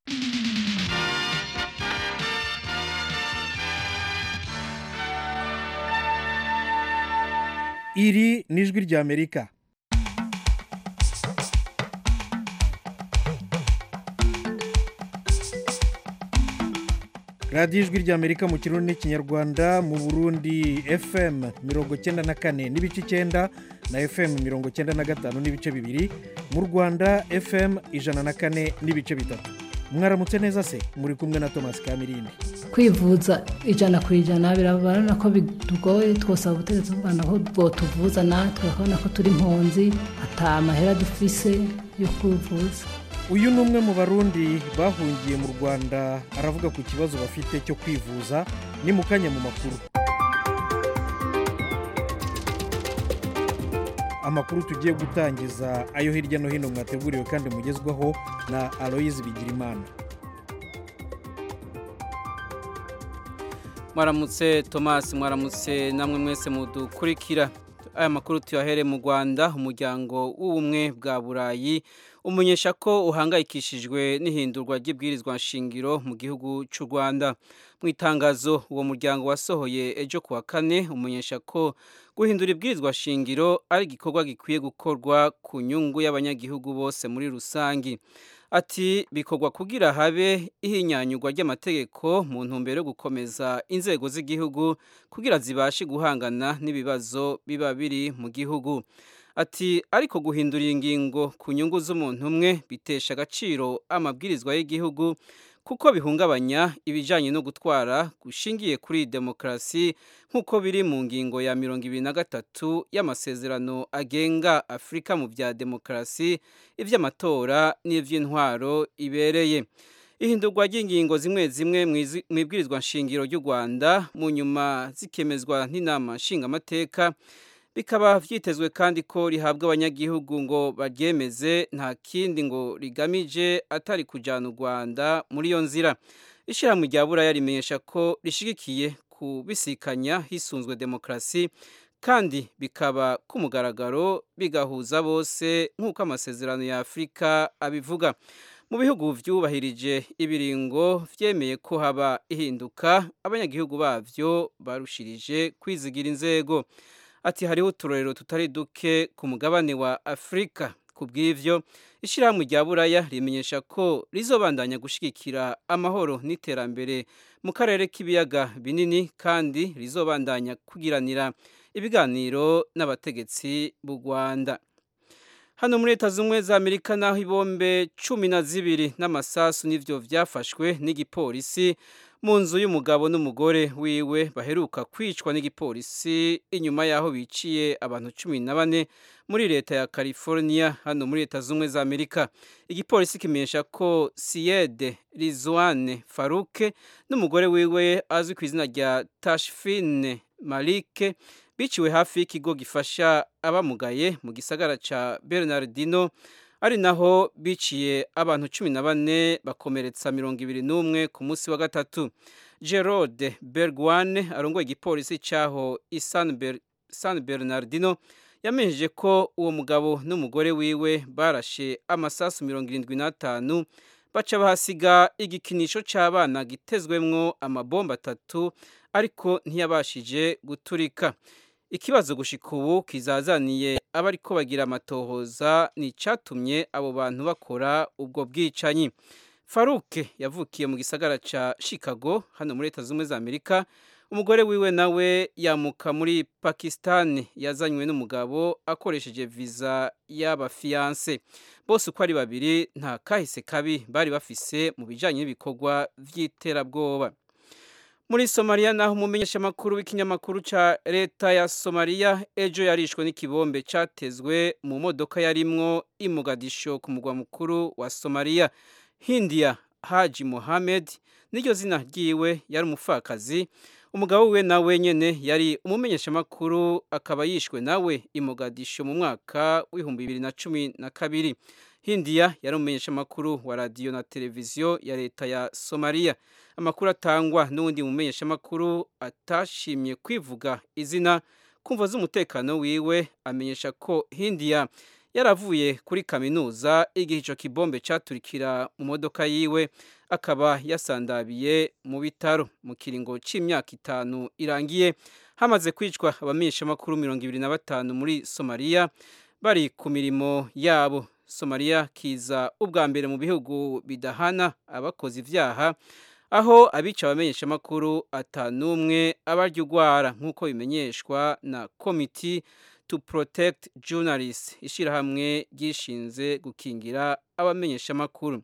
iri ni ijwi ry'amerika radiyo ijwi ry'amerika mu kirundi n'ikinyarwanda mu burundi fm mirongo icyenda na kane n'ibice icyenda na fm mirongo icyenda na gatanu n'ibice bibiri mu rwanda fm ijana na kane n'ibice bitatu mwaramutse neza se muri kumwe na thomas kamirindi kwivuza ijana ku ijana birabona ko bitugoye twosaba ubutegetsi bw'u rwanda ko bwotuvuza natwe bakabona ko turi impunzi ata amahera dufise yo kwivuza uyu ni umwe mu barundi bahungiye mu rwanda aravuga ku kibazo bafite cyo kwivuza ni mu kanya mu makuru amakuru tugiye gutangiza ayo hirya no hino mwateguriwe kandi mugezwaho na aloyizi bigirimana mwaramutse tomasi mwaramutse namwe mwese mudukurikira aya makuru tuyahere mu rwanda umuryango w'ubumwe bwa burayi umenyesha ko uhangayikishijwe n'ihindurwa ry'ibwirizwa nshingiro mu gihugu cy'u rwanda mu itangazo uwo muryango wasohoye ejo kuwa kane umenyesha ko guhindura ibwirizwa shingiro ari igikorwa gikwiye gukorwa ku nyungu y'abanyagihugu bose muri rusange ati bikorwa kugira habe ihinyanyurwa ry'amategeko mu ntumbero yo gukomeza inzego z'igihugu kugira zibashe guhangana n'ibibazo biba biri mu gihugu ati ariko guhindura ingingo ku nyungu z'umuntu umwe bitesha agaciro amabwirizwa y'igihugu kuko bihungabanya ibijyanye no gutwara gushingiye kuri demokarasi nk'uko biri mu ngingo ya mirongo ibiri na gatatu y'amasezerano agenga afurika mu bya demokarasi iby'amatora n'iby'intwaro ibereye ihindurwa ry'ingingo zimwe zimwe mu ibwirizwa nshingiro ry'u rwanda mu nyuma zikemezwa n'inama nshingamateka bikaba byitezwe kandi ko rihabwa abanyagihugu ngo baryemeze nta kindi ngo rigamije atari kujyana u rwanda muri iyo nzira ishyirahamwe rya buraya rimenyesha ko rishyigikiye kubisikanya hisunzwe demokarasi kandi bikaba ku mugaragaro bigahuza bose nk'uko amasezerano ya afurika abivuga mu bihugu byubahirije ibiringo byemeye ko haba ihinduka abanyagihugu babyo barushirije kwizigira inzego ati hariho uturorero tutari duke ku mugabane wa afurika ku bw'ibyo ishyirahamwe rya buraya rimenyesha ko rizobandanya gushyigikira amahoro n'iterambere mu karere k'ibiyaga binini kandi rizobandanya kugiranira ibiganiro n'abategetsi b'u rwanda hano muri leta z'ubumwe za amerika naho ibombe cumi na zibiri n'amasasu n'ibyo byafashwe n'igipolisi mu nzu y'umugabo n'umugore wiwe baheruka kwicwa n'igipolisi inyuma y'aho biciye abantu cumi na bane muri leta ya california hano muri leta z'ubumwe za amerika igipolisi kimenyesha ko siyede rizwane faruke n'umugore wiwe azwi ku izina rya tashfine malike biciwe hafi y'ikigo gifasha abamugaye mu gisagara cya bernardino ari naho biciye abantu cumi na bane bakomeretsa mirongo ibiri n'umwe ku munsi wa gatatu gerode bergwane arongoye igipolisi cyaho san bernardino yamenyesheje ko uwo mugabo n'umugore wiwe barashe amasasu mirongo irindwi n'atanu baca bahasiga igikinisho cy'abana gitezwemwo amabomba atatu ariko ntiyabashije guturika ikibazo gushika ubu kizazaniye abariko bagira amatohoza ni icyatumye abo bantu bakora ubwo bwicanyi faruke yavukiye mu gisagara cya chicago hano muri leta z'ubumwe za amerika umugore wiwe nawe yamuka muri pakisitani yazanywe n'umugabo akoresheje viza y'abafiyanse bose uko ari babiri nta kahise kabi bari bafise mu bijyanye n'ibikorwa by'iterabwoba muri somaliya naho umumenyeshamakuru w'ikinyamakuru cya leta ya somaliya ejo yarishwe n'ikibombe cyatezwe mu modoka yarimwo imugadisho ku mugwa mukuru wa somaliya hindiya haji mohamed n'iryo zina ryiwe yari umupfakazi umugabo we nawe nyine yari umumenyeshamakuru akaba yishwe nawe imugadisho mu mwaka w'ibihumbi bibiri na cumi na kabiri hindiya yari umumenyeshamakuru wa radiyo na televiziyo ya leta ya somaliya amakuru atangwa n'undi mumenyeshamakuru atashimye kwivuga izina kumva z'umutekano wiwe amenyesha ko hindiya yaravuye kuri kaminuza igihe icyo kibombe cyaturikira mu modoka yiwe akaba yasandabiye mu bitaro mu kiringo cy'imyaka itanu irangiye hamaze kwicwa abamenyeshamakuru mirongo ibiri na batanu muri somaliya bari ku mirimo yabo somaliya kiza ubwa mbere mu bihugu bidahana abakoze ibyaha aho abica abamenyeshamakuru atanumwe abarya urwara nk'uko bimenyeshwa na komiti to protect journalists ishyirahamwe ryishinze gukingira abamenyeshamakuru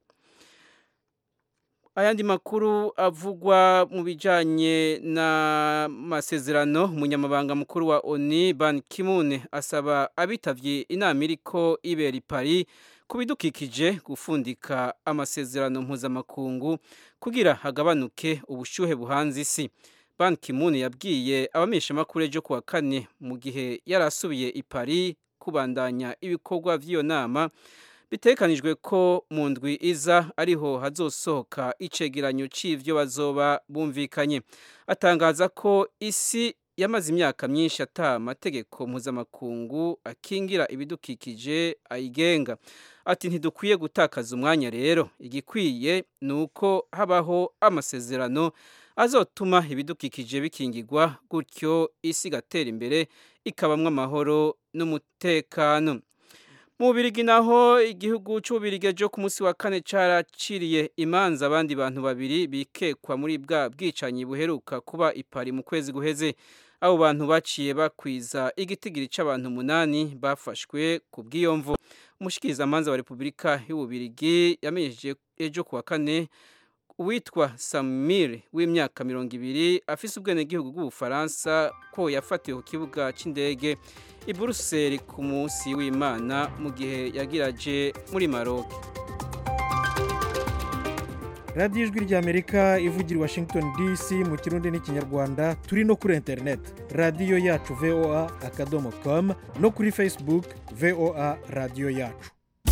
ayandi makuru avugwa mu bijyanye n'amasezerano umunyamabanga mukuru wa oni ban kimune asaba abitabye inama iriko ibera i paris ku bidukikije gufundika amasezerano mpuzamakungu kugira hagabanuke ubushyuhe buhanze isi ban kimune yabwiye abamenyeshamakuru ejo kuwa kane mu gihe yari asubiye i paris kubandanya ibikorwa by'iyo nama bitekanijwe ko mu ndwi iza ariho hazosohoka icegeranyo c'ivyo bazoba bumvikanye atangaza ko isi yamaze imyaka myinshi ata amategeko mpuzamakungu akingira ibidukikije ayigenga ati ntidukwiye gutakaza umwanya rero igikwiye ni uko habaho amasezerano azotuma ibidukikije bikingirwa gutyo isi igatera imbere ikabamwo amahoro n'umutekano mu Bubirigi naho igihugu cy'Ububirigi ejo ku munsi wa kane caraciriye imanza abandi bantu babiri bikekwa muri bwa bwicanyi buheruka kuba ipari mu kwezi guheze abo bantu baciye bakwiza igitigiri c'abantu umunani bafashwe ku bw'iyo mvu umushikirizamanza wa repubulika y'Ububirigi yamenyesheje ejo ku wa kane uwitwa Samir w'imyaka mirongo ibiri afise ubwenegihugu bw'ubufaransa ko yafatiwe ku kibuga c'indege i Buruseli ku munsi w'Imana mu gihe yagiraje muri Maroc radiyo ijwi ry'amerika ivugira i washington dc mu kirundi n'ikinyarwanda turi no kuri interineti radiyo yacu voa akadomo com no kuri facebook voa radiyo yacu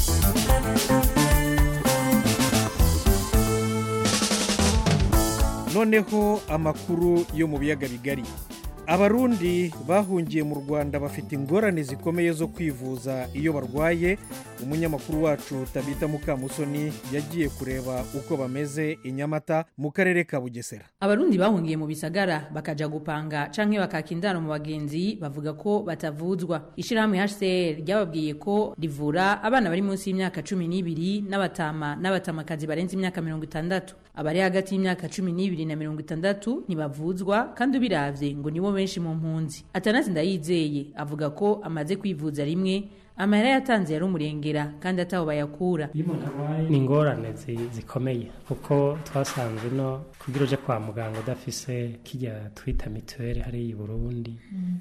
noneho amakuru yo mu biyaga bigari abarundi bahungiye mu rwanda bafite ingorane zikomeye zo kwivuza iyo barwaye umunyamakuru wacu tabita mukamusoni yagiye kureba uko bameze i nyamata mu karere ka bugesera abarundi bahungiye mu bisagara bakaja gupanga canke bakaka indaro mu bagenzi bavuga ko batavuzwa ishirahamwe hcr ryababwiye ko rivura abana bari munsi y'imyaka cumi n'ibiri n'abatama n'abatamakazi barenze imyaka mirongo itandatu abari hagati y'imyaka cumi n'ibiri na mirongo itandatu ntibavuzwa kandi ubiravye ngo nibo benshi mu mpunzi atanazi ndayizeye avuga ko amaze kwivuza rimwe amahera yatanze yari umurengera kandi ataho bayakura ni ingorane zi- zikomeye kuko twasanze no kugira uje kwa muganga udafise kirya twita mituweli hariya i burundi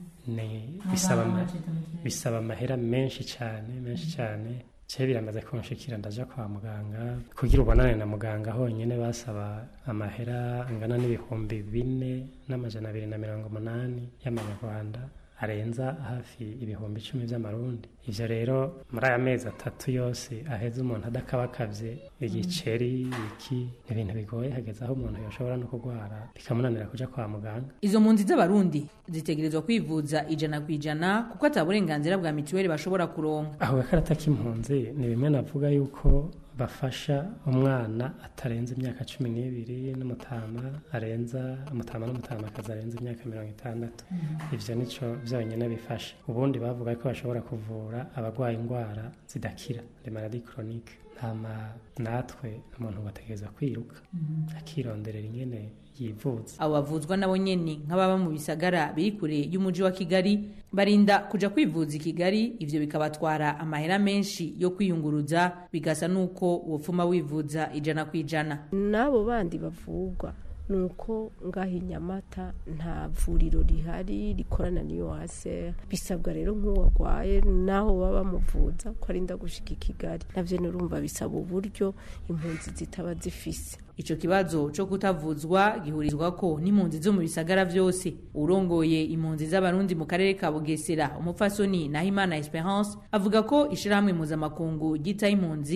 ni bisaba ama- bisaba amahera menshi cyane menshi cyane cye biramaze kunshikira ndaja kwa muganga kugira ubonane na muganga honyine basaba amahera angana n'ibihumbi bine n'amajana abiri na mirongo umunani y'amanyarwanda arenza hafi ibihumbi icumi by'amarundi ivyo rero muri aya mezi atatu yose aheze umuntu adakabakavye igiceri iki ni ibintu bigoye hageze aho umuntu yoshobora no kurwara bikamunanira kuja kwa muganga izo mpunzi z'abarundi zitegerezwa kwivuza ijana ku ijana kuko ata burenganzira bwa mituweli bashobora kuronka aho gakarata k'impunzi ni bimwe navuga yuko bafasha umwana atarenze imyaka cumi n'ibiri n'umutama arenza umutama n'umutamakazi arenze imyaka mirongo itandatu ivyo nico vyonyine bifasha ubundi bavuga ko bashobora kuvura abarwaye indwara zidakira le maladie chronique ntama natwe umuntu bategereza kwiruka akironderera ingene yivuza abo bavuzwa nabo nyene nk'ababa mu bisagara biri kure y'umuji wa kigali barinda kuja kwivuza i kigali ivyo bikabatwara amahera menshi yo kwiyunguruza bigasa n'uko wopfuma wivuza ijana ku ijana n'abo bandi bavugwa ni uko ngaho i nyamata nta vuriro rihari rikorana n'iyo hase bisabwa rero nk'uwarwaye n'aho baba bamuvuza ko arinda gushika i kigali navyo nurumva bisaba uburyo impunzi zitaba zifise ico kibazo co kutavuzwa gihurizwa ko n'impunzi zo mu bisagara vyose urongoye impunzi z'abarundi mu karere ka bugesera umupfasoni nahimana esperance avuga ko ishirahamwe mpuzamakungu ryitaho impunzi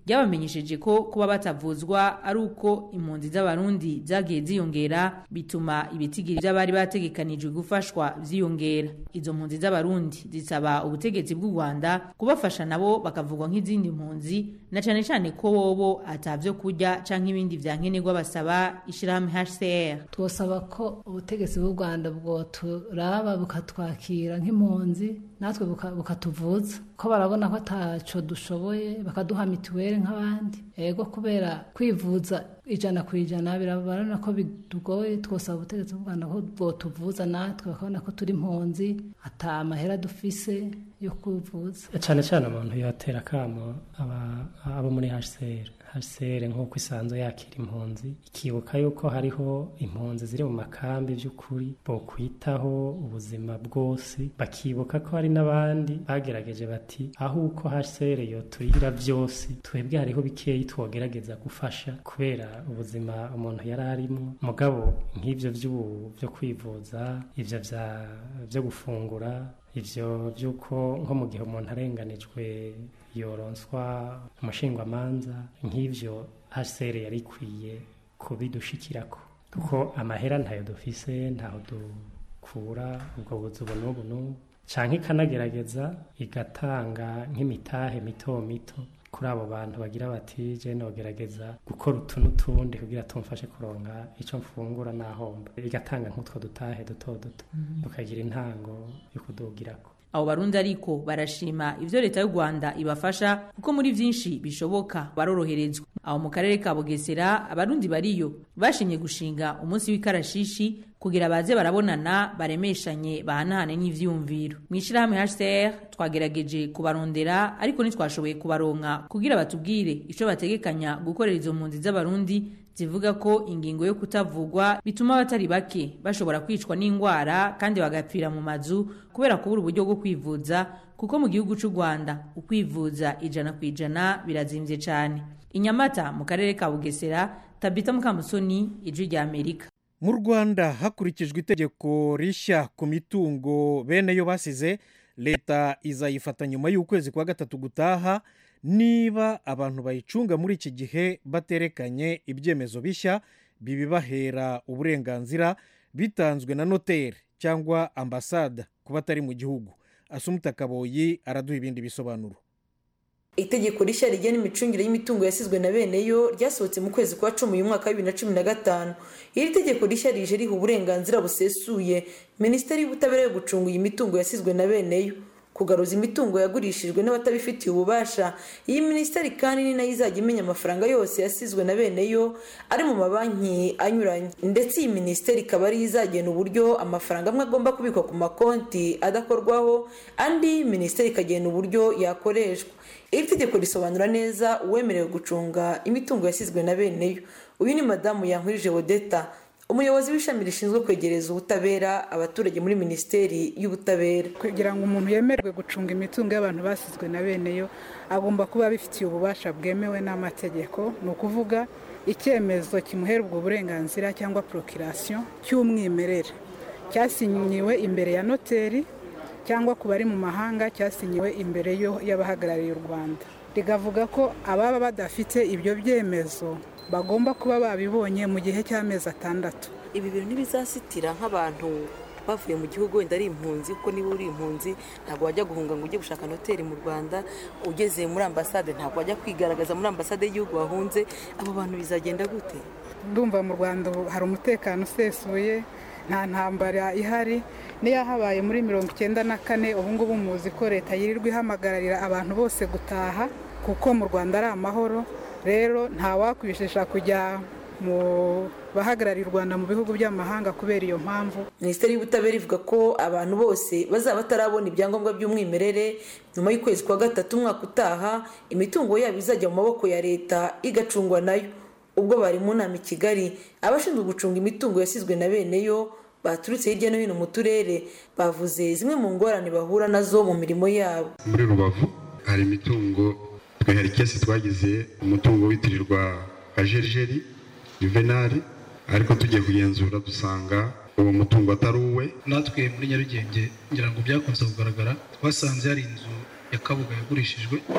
ryabamenyesheje ko kuba batavuzwa ari uko impunzi z'abarundi zagiye ziyongera bituma ibitigiri by'abari bategekanijwe gufashwa vyiyongera izo mpunzi z'abarundi zisaba ubutegetsi bw'u rwanda kubafasha nabo bakavugwa nk'izindi mpunzi na cane cane ko bobo atavyo kurya canke ibindi vyankenerwa basaba ishirahamwe hcr twosaba ko ubutegetsi bw'u rwanda bwoturaba bukatwakira nk'impunzi natwe buka- bukatuvuza ko barabona ko ataco dushoboye bakaduha mituweli nk'abandi ego kubera kwivuza ijana ku ijana birabarana ko bidugoye twosaba ubutegetsi bw'u rwanda ko bwotuvuza natwe bakabona ko turi impunzi ata mahera dufise yo kwivuza cyane cyane umuntu yatera akamo aba- abo muri hcr hcr nk'uko isanzwe yakira impunzi ikibuka yuko hariho impunzi ziri mu makambi by'ukuri bokwitaho ubuzima bwose bakibuka ko hari n'abandi bagerageje bati aho uko hcr yo turira byose twebwe hariho bikeyi twogerageza gufasha kubera ubuzima umuntu yari arimo mugabo nk'ibyo by'ubu byo kwivuza ibyo bya- byo gufungura ivyo by'uko nko mu gihe umuntu arenganijwe yoronswa umushingwamanza nk'ivyo hcr yari ikwiye kubidushikirako kuko amahera ntayo dufise ntaho dukura ubwo buzi ubu n'ubu n'ubu canke ikanagerageza igatanga nk'imitahe mito mito kuri abo bantu bagira bati je nogerageza gukora utu n'utundi kugira tumfashe kuronka ico mfungura n'ahomba igatanga nk'utwo dutahe duto duto tukagira intango yo kudugirako abo barundi ariko barashima ivyo leta y'u rwanda ibafasha kuko muri vyinshi bishoboka baroroherezwa aho mu karere ka bugesera abarundi bariyo bashimye gushinga umunsi w'ikarashishi kugira baze barabonana baremeshanye bahanahane n'ivyiyumviro mw'ishirahamwe hcr twagerageje kubarondera ariko ntitwashoboye kubaronka kugira batubwire ico bategekanya gukorera izo mpunzi z'abarundi zivuga ko ingingo yo kutavugwa bituma abatari bake bashobora kwicwa n'indwara kandi bagapfira mu mazu kubera kubura uburyo bwo kwivuza kuko mu gihugu cy'u rwanda ukwivuza ijana ku ijana birazimvye cyane inyamata mu karere ka bugesera tabita mukamusoni ijwi rya amerika mu rwanda hakurikijwe itegeko rishya ku mitungo bene yo basize leta izayifata nyuma y'ukwezi kwa gatatu gutaha niba abantu bayicunga muri iki gihe baterekanye ibyemezo bishya bibibahera uburenganzira bitanzwe na noteri cyangwa ambasada ku batari mu gihugu asumuta kaboyi araduha ibindi bisobanuro itegeko rishya rigena imicungire y'imitungo yasizwe na bene yo ryasohotse mu kwezi kwa cumi uyu mwaka wa bibiri na cumi na gatanu iri tegeko rishya rije riha uburenganzira busesuye minisiteri y'ubutabera yo gucunga iyi mitungo yasizwe na bene yo kugaruza imitungo yagurishijwe n'abatabifitiye ububasha iyi minisiteri kandi ni nayo izajya imenya amafaranga yose yasizwe na bene yo ari mu mabanki anyuranye ndetse iyi minisiteri ikaba ariyo izagena uburyo amafaranga amwe agomba kubikwa ku makonti adakorwaho andi minisiteri ikagena uburyo yakoreshwa iri tegeko risobanura neza uwemerewe gucunga imitungo yasizwe na bene yo uyu ni madamu yankurije wodeta umuyobozi w'ishami rishinzwe kwegereza ubutabera abaturage muri minisiteri y'ubutabera kugira ngo umuntu yemerwe gucunga imitungo y'abantu basizwe na bene yo agomba kuba abifitiye ububasha bwemewe n'amategeko ni ukuvuga icyemezo kimuhera ubwo burenganzira cyangwa porokirasiyo cy'umwimerere cyasinyiwe imbere ya noteri cyangwa ku bari mu mahanga cyasinyiwe imbere y'abahagarariye u rwanda rigavuga ko ababa badafite ibyo byemezo bagomba kuba babibonye mu gihe cy'amezi atandatu ibi bintu ntibizasitira nk'abantu bavuye mu gihugu wenda ari impunzi kuko niba uri impunzi ntabwo wajya guhunga ngo ujye gushaka noteri mu rwanda ugeze muri ambasade ntabwo wajya kwigaragaza muri ambasade y'igihugu wahunze abo bantu bizagenda gute ndumva mu rwanda hari umutekano usesuye nta ntambara ihari niyo habaye muri mirongo icyenda na kane ubu ngubu muzi ko leta yirirwa ihamagararira abantu bose gutaha kuko mu rwanda ari amahoro rero ntawakwishisha kujya mu bahagarariye u rwanda mu bihugu by'amahanga kubera iyo mpamvu minisiteri y'ubutabera ivuga ko abantu bose bazaba batarabona ibyangombwa by'umwimerere nyuma y'ukwezi kwa gatatu umwaka utaha imitungo yabo izajya mu maboko ya leta igacungwa nayo ubwo bari mu nama i kigali abashinzwe gucunga imitungo yasizwe na bene yo baturutse hirya no hino mu turere bavuze zimwe mu ngorane bahura nazo mu mirimo yabo muri rubavu hari imitungo hari kesi twagize umutungo witirirwa kajerijeri juvenali ariko tugiye kugenzura dusanga uwo mutungo atari uwe natwe muri nyarugenge ngira ngo byakunze kugaragara twasanze hari inzu ya kabuga yagurishijwe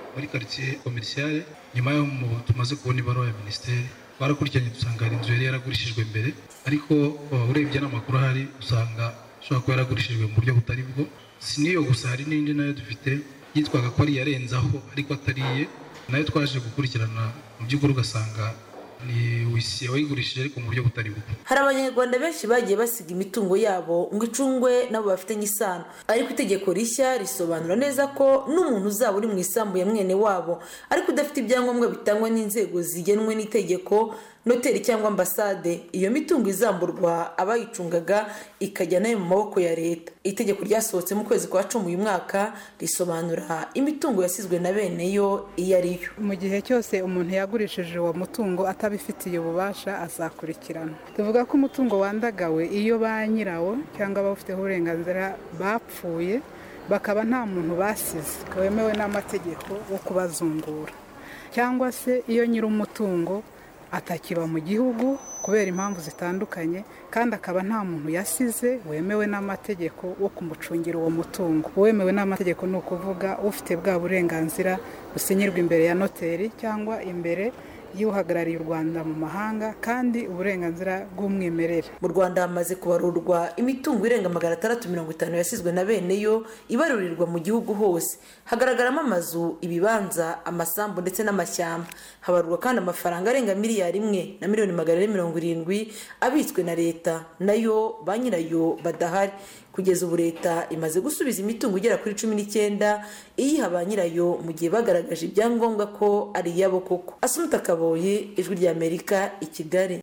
muri karitsiye komerisiyare nyuma y'aho tumaze kubona ibaruwa ya minisiteri twarakurikiranye dusanga hari inzu yari yaragurishijwe mbere ariko urebye n'amakuru ahari usanga ishobora kuba yaragurishijwe mu buryo butari bwo si n'iyo gusa hari n'indi nayo dufite yitwaga ko ari iyarenzaho ariko atariye nayo twaje gukurikirana mu by'ukuri ugasanga ni wisiye wayigurishije ariko mu buryo butari bwo hari abanyarwanda benshi bagiye basiga imitungo yabo ngo icungwe nabo bafitanye isano ariko itegeko rishya risobanura neza ko n'umuntu uzaba uri mu isambu ya mwene wabo ariko udafite ibyangombwa bitangwa n'inzego zigenwe n'itegeko noteri cyangwa ambasade iyo mitungo izamburwa abayicungaga ikajya nayo mu maboko ya leta itegeko ryasohotse mu kwezi kwa cumi uyu mwaka risobanura imitungo yasizwe na bene yo iyo ari yo mu gihe cyose umuntu yagurishije uwo mutungo atabifitiye ububasha azakurikirana tuvuga ko umutungo wandagawe iyo ba nyirawo cyangwa abawufiteho uburenganzira bapfuye bakaba nta muntu basize wemewe n'amategeko wo kubazungura cyangwa se iyo nyir'umutungo atakiba mu gihugu kubera impamvu zitandukanye kandi akaba nta muntu yasize wemewe n'amategeko wo kumucungira uwo mutungo uwemewe n'amategeko ni ukuvuga ufite bwa burenganzira businyirwa imbere ya noteri cyangwa imbere y'uhagarariye u rwanda mu mahanga kandi uburenganzira bw'umwimerere mu rwanda hamaze kubarurwa imitungo irenga magana atandatu mirongo itanu yasizwe na bene yo ibarurirwa mu gihugu hose hagaragaramo amazu ibibanza amasambu ndetse n'amashyamba habarurwa kandi amafaranga arenga miliyari imwe na miliyoni magana ane mirongo irindwi abitswe na leta nayo ba nyirayo badahari kugeza ubu leta imaze gusubiza imitungo igera kuri cumi n'icyenda iyiha ba nyirayo mu gihe bagaragaje ibyangombwa ko ari iyabo koko asumuta kaboye ijwi ry'amerika i kigali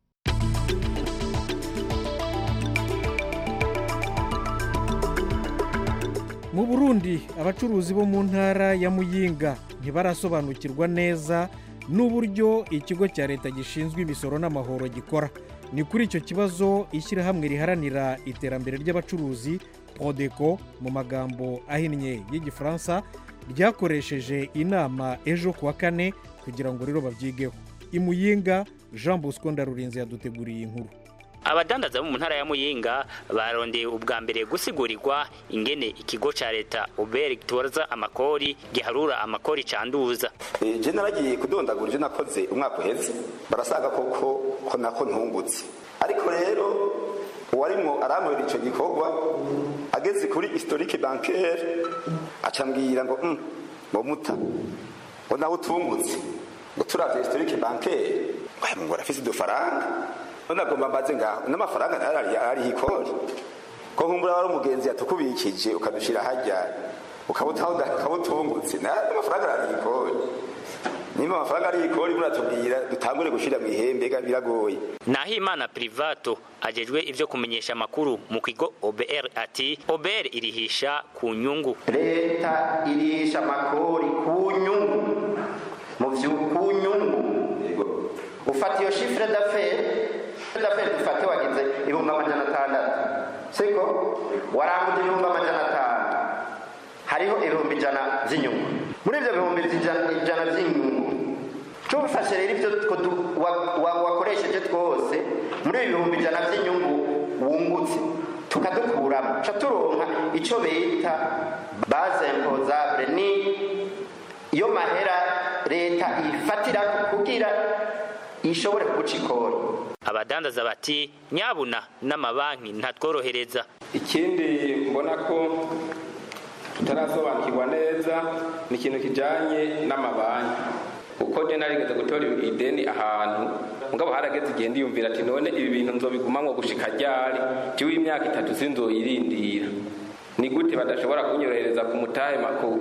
mu burundi abacuruzi bo mu ntara ya muyinga ntibarasobanukirwa neza n'uburyo ikigo cya leta gishinzwe imisoro n'amahoro gikora ni kuri icyo kibazo ishyirahamwe riharanira iterambere ry'abacuruzi podeko mu magambo ahinnye y'igifaransa ryakoresheje inama ejo ku wa kane kugira ngo rero babyigeho imuyinga jean bosco ndarurinze yaduteguriye inkuru abadandaza bo mu ntara ya muyinga barondeye ubwa mbere gusigurigwa ingene ikigo ca leta ubere gitoza amakori giharura amakori canduza je naragiye kudondagura ivyo nakoze umwaka uheze barasaga koko ko nako ntungutse ariko rero uwarimwo arankorera ico gikorwa ageze kuri historique bancaire acambwira ngo mm, ngo muta ngo nawe utungutse ngo turavye historique bancaire ngo arafise udufaranga none agomba mbaze ngaho n'amafaranga ariho ikori ko nkumbura wari umugenzi yatukubikije ukadushira hajya ukabutungutse n'amafaranga ariho ikori nimba amafaranga ariho ikori muratubwira dutangure gushira mu ihembe biragoye naho imana privato ajejwe ivyo kumenyesha amakuru mu kigo obr ati obr irihisha ku nyungu leta irihisha amakori ku nyungu mu vyu ku nyungu ufata iyo shifre d'affaires daferi dufate wagize ibihumbi amajana atandatu siko waranguje ibihumbi amajana atanu hariho ibihumbi ijana by'inyungu muri ibyo bihumbi ijana by'inyungu tubifashe rero ibyo wakoresheje twose muri ibi bihumbi ijana by'inyungu wungutse tukadukuramo ca turonka icyo bita baze impozabure ni iyo mahera leta ifatira kugira ishobore kuguca ikori abadandaza bati nyabuna n'amabanki ntatworohereza ikindi mbona ko tutarasobanukirwa neza ni ikintu kijyanye n'amabanki kuko njye narigeze gutora ideni ahantu mugabo harageze igihe ndiyumvira ati none ibi bintu nzobigumamwo gushika ryari jiwe imyaka itatu sinzoyirindira ni gute badashobora kunyorohereza ku mutahe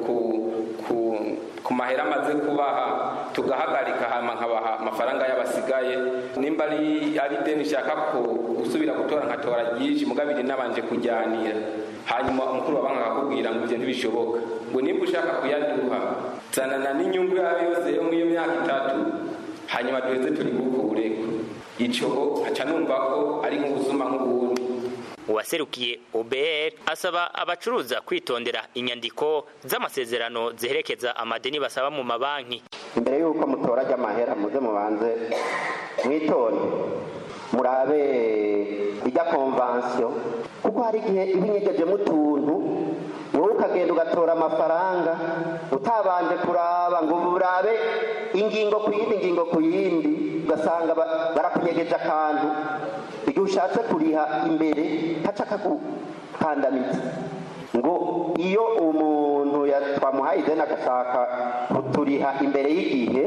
ku mahera amaze kubaha tugahagarika hama nkabaha amafaranga y'abasigaye nimba ari ari deni nshaka ko gusubira gutora nkatora ryinshi mugabiri nabanje kujyanira hanyuma umukuru wa banki akakubwira ngo ibyo ntibishoboka ngo nimba ushaka kuyaduha zanana n'inyungu yawe yose yo muri iyo myaka itatu hanyuma duheze turi gukureko ico nkaca numva ko ari nk'ubuzuma nk'ubundi uwaserukiye OBR asaba abacuruza kwitondera inyandiko z'amasezerano ziherekeza amadeni basaba mu mabanki imbere y'uko mutora amahera muze mubanze mwitonde murabe ijya konvansiyo kuko hari igihe iba inyegejemo utuntu wowe ukagenda ugatora amafaranga utabanje kuraba ngo urabe ingingo ku yindi ingingo ku yindi ugasanga ba- barakunyegeje akantu igihe ushatse kuriha imbere haca kakukandamiza ngo iyo umuntu ya- twamuhaye ideni agashaka kuturiha imbere y'igihe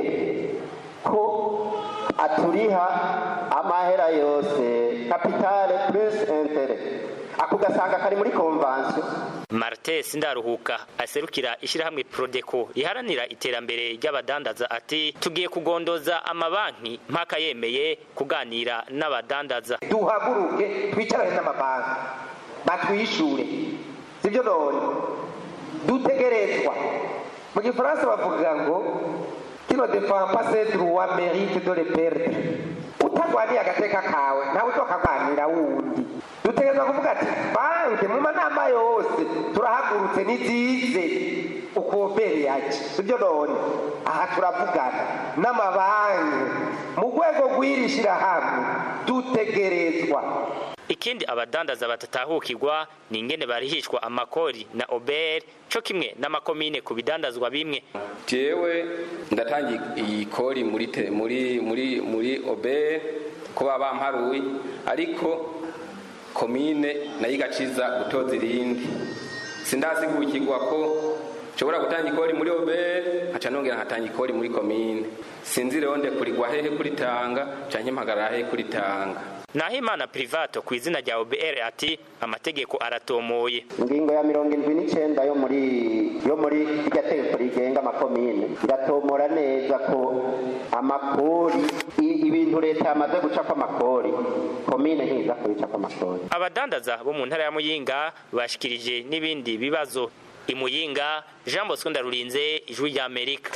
ko aturiha amahera yose kapitale plus intere ako gasanga kari muri konvansiyo Martin Sindaruhuka aserukira ishyirahamwe Prodeco riharanira iterambere ry'abadandaza ati tugiye kugondoza amabanki mpaka yemeye kuganira n'abadandaza duhaguruke twicarane n'amabanki batwishure sibyo none dutegerezwa mu gifaransa bavuga ngo kino defend pas ses droits mérite de le perdre utagwaniye agateka kawe ntawe utokagwanira wundi dutegerezwa kuvuga ati banki mu manama yose turahagurutse nizize ukobere yaje sibyo none aha turavugana n'amabanki mu rwego rw'iri shyirahamwe dutegerezwa ikindi abadandaza batatahukirwa ni ingene barihishwa amakori na oberi co kimwe n'amakomine ku bidandazwa bimwe jewe ndatanga iyi kori muri te- muri muri muri obe kuba bamparuye ariko komine nayo igaciza gutoza irindi sindasigukirwa ko nshobora gutanga ikori muri obe nkaca nongera nkatanga ikori muri komine sinzi rero ndekurigwa hehe kuritanga canke mpagarara hehe kuritanga Nahimana Privato ku izina rya OBR ati amategeko aratomoye ingingo ya mirongo indwi n'icyenda yo muri yo muri irya tegeko rigenga amakomine iratomora neza ko amakori i- ibintu leta yamaze gucapa amakori komine ntiza kubicapa amakori abadandaza bo mu ntara ya Muyinga bashikirije n'ibindi bibazo imuyinga Jean Bosco Ndarurinze ijwi rya Amerika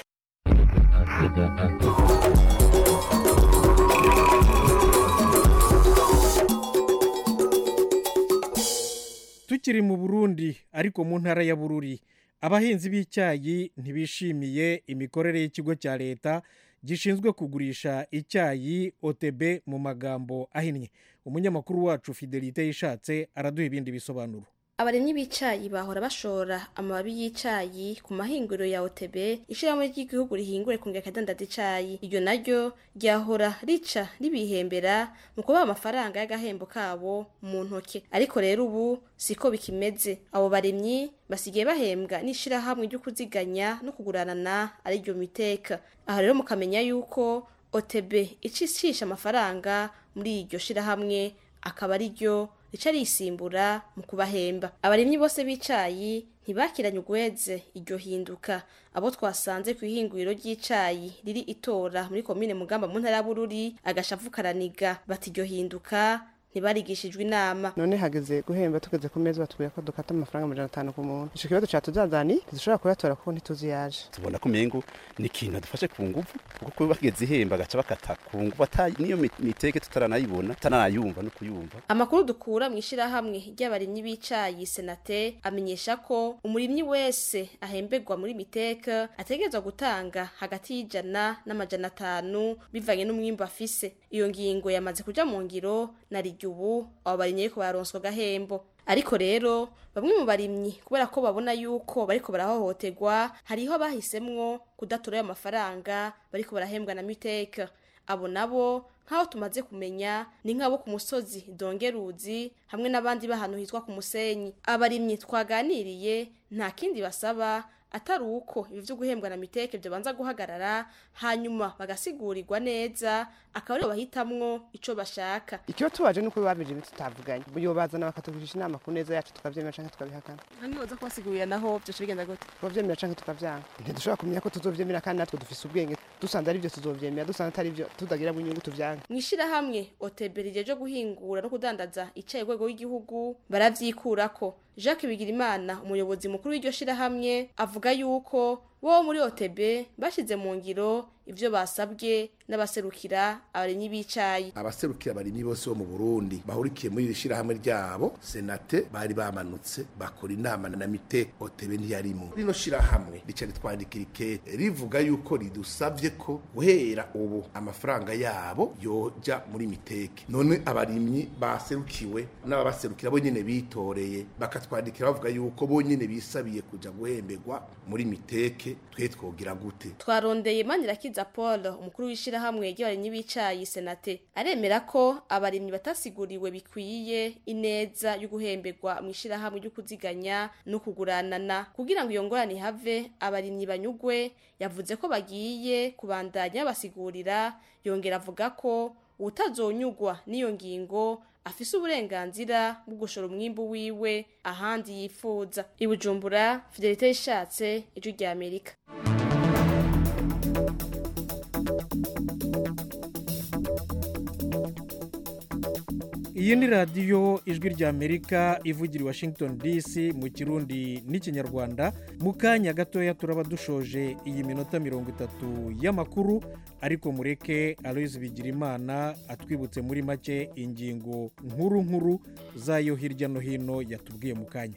tukiri mu burundi ariko mu ntara ya bururi abahinzi b'icyayi ntibishimiye imikorere y'ikigo cya leta gishinzwe kugurisha icyayi otb mu magambo ahinnye umunyamakuru wacu fidelite yishatse araduha ibindi bisobanuro abarimyi b'icayi bahora bashora amababi y'icayi ku mahinguriro ya OTB ishirahamwe ry'igihugu rihingure kongera akadandaza icayi iryo naryo ryahora rica ribihembera mu kubaha amafaranga y'agahembo kabo mu ntoke ariko rero ubu siko bikimeze abo barimyi basigaye bahembwa n'ishirahamwe ryo kuziganya no kuguranana ari ryo miteka aha rero mukamenya yuko OTB icishisha amafaranga muri iryo shirahamwe akaba ari ryo rica risimbura mu kubahemba abarimyi bose b'icayi ntibakiranye ugweze iryo hinduka abo twasanze ku ihinguriro ry'icayi riri itora muri komine mugamba mu ntara ya bururi agashavu karaniga bati iryo hinduka ntibarigishijwe inama none hageze guhemba tugeze ku meza batubwira ko dukata amafaranga amajana atanu ku muntu ico kibazo catuzazani ntidushobora kuyatora kuko ntituzi yaje tubona ko umengo ni ikintu adufashe ku nguvu kuko kuba bageze ihemba agaca bakata ku nguvu ata niyo mi- miteke tutaranayibona tutanayumva no kuyumva amakuru dukura mu ishirahamwe ry'abarimyi b'icayi senate amenyesha ko umurimyi wese ahemberwa muri miteka ategerezwa gutanga hagati y'ijana n'amajana atanu bivanye n'umwimbu afise iyo ngingo yamaze kuja mu ngiro na rirya ubu abo barimyi ariko bararonswa agahembo ariko rero bamwe mu barimyi kubera ko babona yuko bariko barahohoterwa hariho bahisemwo kudatora ayo mafaranga bariko barahembwa na miteka abo nabo nk'aho tumaze kumenya ni nk'abo ku musozi dongeruzi hamwe n'abandi b'ahantu hitwa ku musenyi abarimyi twaganiriye nta kindi basaba atari uko ibi vyo guhembwa na miteke byobanza guhagarara hanyuma bagasigurirwa neza akaba aribo bahitamwo ico bashaka ikiba tubaje nuko babije ibintu tutavuganye yobazana bakatugurisha inama ku neza yacu tukavyemera canke tukabihakana ntibaza kubasigurira naho byoca bigenda gute tubavyemera canke tukavyanga ntidushobora kumenya ko tuzovyemera kandi natwe dufise ubwenge dusanze ari vyo tuzovyemera dusanze atari vyo tutagiramo inyungu tuvyange mu ishirahamwe oteberi ryo guhingura no kudandaza icaye rwego w'igihugu baravyikurako jacques bigirimana umuyobozi mukuru w'iryo shirahamwe avuga yuko wo muri OTB bashize mu ngiro ivyo basabwe n'abaserukira abarimyi b'icayi abaserukira abarimyi bose bo mu Burundi bahurikiye muri iri shirahamwe ryabo senate bari bamanutse bakora inama na mite OTB ntiyarimo rino shirahamwe rica ritwandikira ikete rivuga yuko ridusavye ko guhera ubu amafaranga yabo yoja muri miteke none abarimyi baserukiwe n'ababaserukira bo nyene bitoreye bakatwandikira bavuga yuko bo nyene bisabiye kuja guhemberwa muri miteke twe twogira gute twarondeye manirakiza Paul umukuru w'ishirahamwe ry'abarimyi b'icayi senate aremera ko abarimyi batasiguriwe bikwiye ineza yo guhemberwa mu ishirahamwe ryo kuziganya no kuguranana kugira ngo iyo ngorane ihave abarimyi banyugwe yavuze ko bagiye kubandanya basigurira yongera avuga ko utazonyugwa n'iyo ngingo afise uburenganzira bwo gushora umwimbu wiwe ahandi yifuza ibujumbura fidelite ishatse ijwi rya amerika iyi ni radiyo ijwi rya amerika ivugira i washington dc mu kirundi n'ikinyarwanda mu kanya gatoya turaba dushoje iyi minota mirongo itatu y'amakuru ariko mureke aloyizi bigirimana atwibutse muri make ingingo nkuru nkuru zayo hirya no hino yatubwiye mu kanya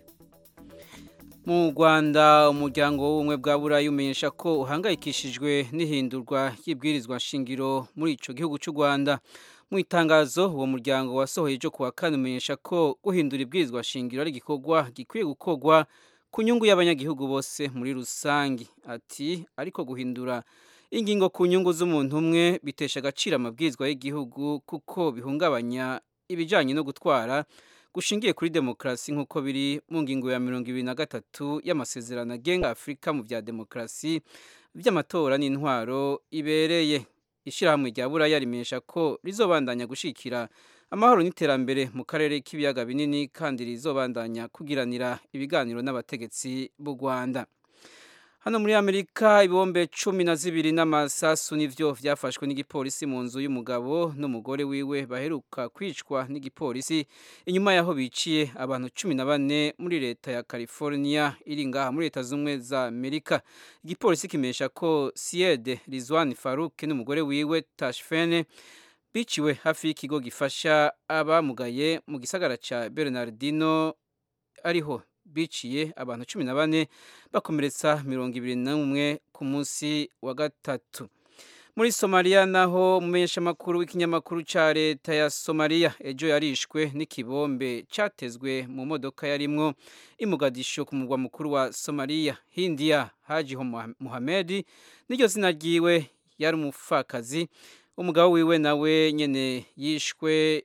mu rwanda umuryango w'ubumwe bwa burayi umenyesha ko uhangayikishijwe n'ihindurwa ry'ibwirizwa nshingiro muri icyo gihugu cy'u rwanda mu itangazo uwo muryango wasohoye ejo kuwa kane umenyesha ko guhindura ibwirizwa shingiro ari igikorwa gikwiye gukorwa ku nyungu y'abanyagihugu bose muri rusange ati ariko guhindura ingingo ku nyungu z'umuntu umwe bitesha agaciro amabwirizwa y'igihugu kuko bihungabanya ibijyanye no gutwara gushingiye kuri demokarasi nk'uko biri mu ngingo ya mirongo ibiri na gatatu y'amasezerano agenga afurika mu bya demokarasi by'amatora n'intwaro ibereye ishyirahamwe rya buraya rimenyesha ko rizobandanya gushyikira amahoro n'iterambere mu karere k'ibiyaga binini kandi rizobandanya kugiranira ibiganiro n'abategetsi b'u rwanda hano muri amerika ibombe cumi na zibiri n'amasasu nivyo vyafashwe n'igipolisi mu nzu y'umugabo n'umugore wiwe baheruka kwicwa n'igipolisi inyuma yaho biciye abantu cumi na bane muri leta ya california iri ngaha muri leta z'ubumwe za amerika igipolisi kimenyesha ko siede rizwan faruk n'umugore wiwe tashfene biciwe hafi y'ikigo gifasha abamugaye mu gisagara ca bernardino ariho biciye abantu cumi na bane bakomeretsa mirongo ibiri n'umwe ku munsi wa gatatu muri somaliya naho umumenyeshamakuru w'ikinyamakuru cya leta ya somaliya ejo yarishwe n'ikibombe cyatezwe mu modoka yarimwo imugadisho ku murwa mukuru wa somaliya hindiya haji muhamedi n'iryo zina ryiwe yari umupfakazi umugabo wiwe nawe nyene yishwe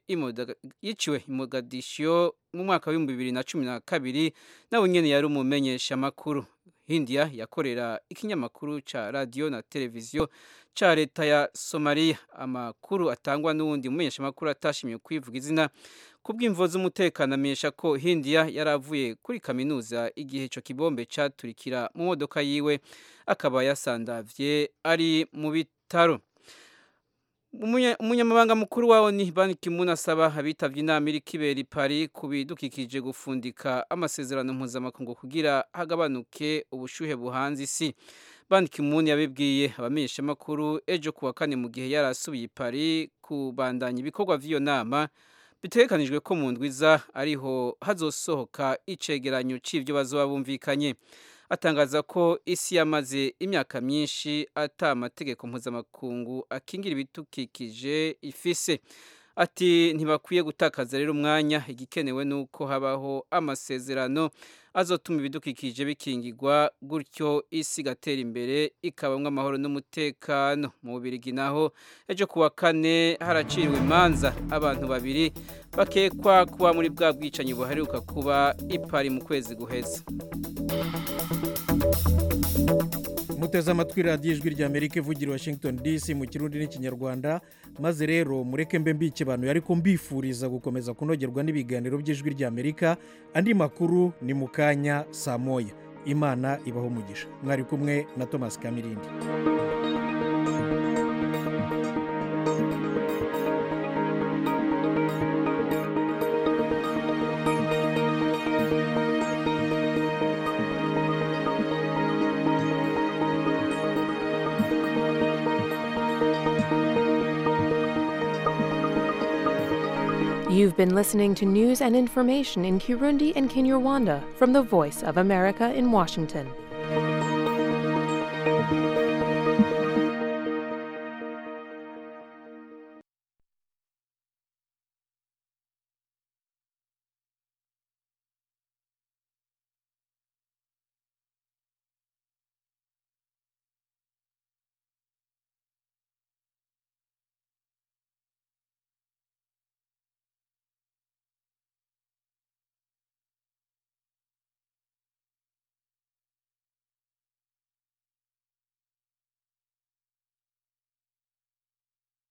yiciwe imugadisho mu mwaka w'ibihumbi bibiri na cumi na kabiri nawe nyene yari umumenyesha makuru hindiya yakorera ikinyamakuru ca radiyo na televiziyo ca leta ya somaliya amakuru atangwa n'uwundi mumenyesha makuru atashimye kwivuga izina kubw'imvo z'umutekano amenyesha ko hindiya yari avuye kuri kaminuza igihe ico kibombe caturikira mu modoka yiwe akaba yasandavye ari mu bitaro umunyamabanga mukuru wawo ni Ban Ki-moon asaba abitabye inama iri kibera i Paris ku bidukikije gufundika amasezerano mpuzamakungu kugira hagabanuke ubushuhe buhanze isi Ban Ki-moon yabibwiye abamenyeshamakuru ejo kuwa kane mu gihe yari asubiye i Paris kubandanya ibikorwa vy'iyo nama bitegekanijwe ko mu ndwiza ariho hazosohoka icegeranyo c'ivyo bazoba bumvikanye atangaza ko isi yamaze imyaka myinshi ata amategeko mpuzamakungu akingira ibidukikije ifise ati ntibakwiye gutakaza rero umwanya igikenewe ni uko habaho amasezerano azotuma ibidukikije bikingirwa gutyo isi igatera imbere ikabamwo amahoro n'umutekano mu bubirigi naho ejo kuwa kane haraciriwe imanza abantu babiri bakekwa kuba muri bwa bwicanyi buheruka kuba ipari mu kwezi guheze muteze amatwi radiyo ijwi rya amerika ivugira washington dc mu kirundi n'ikinyarwanda maze rero mureke mbe mbike abantu ariko mbifuriza gukomeza kunogerwa n'ibiganiro by'ijwi rya amerika andi makuru ni mu kanya saa moya imana ibaho umugisha mwari kumwe na thomas kamirindi You've been listening to news and information in Kirundi and Kinyarwanda from the Voice of America in Washington.